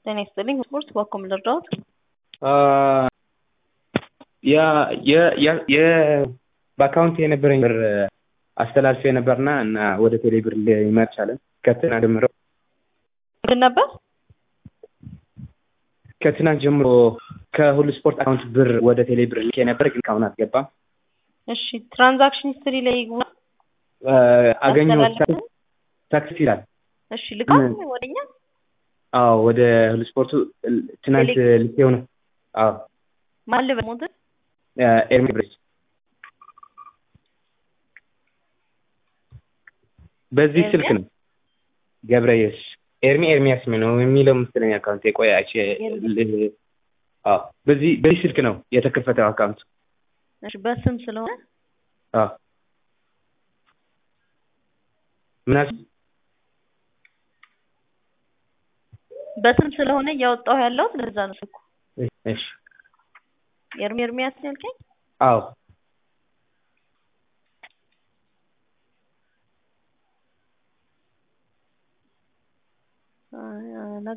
ጤና ይስጥልኝ ስፖርት በአኮም ልርዳዎት? በአካውንት የነበረኝ ብር አስተላልፌ ነበርና እና ወደ ቴሌ ብር ሊመር ቻለን። ከትናንት ጀምሮ ምንድን ነበር? ከትናንት ጀምሮ ከሁሉ ስፖርት አካውንት ብር ወደ ቴሌ ብር ልኬ ነበር፣ ግን እስካሁን አልገባም። እሺ ትራንዛክሽን ሂስትሪ ላይ ይግቡ። አገኘሁት። ሳክስ ይላል። እሺ ልካል ወደኛ? አዎ ወደ ሁሉ ስፖርቱ ትናንት ልኬው ነው። አዎ ማን ልበል ሞት ኤርሚ ብሬስ በዚህ ስልክ ነው ገብረየስ ኤርሚ ኤርሚያስ ነው የሚለው መሰለኝ አካውንት የቆየ አዎ በዚህ በዚህ ስልክ ነው የተከፈተው አካውንት እሺ በስም ስለሆነ አዎ ምናስ በስም ስለሆነ እያወጣሁ ያለሁት ለዛ ነው ስልኩ እሺ ኤርሚ ኤርሚያስ ነው ያልከኝ አዎ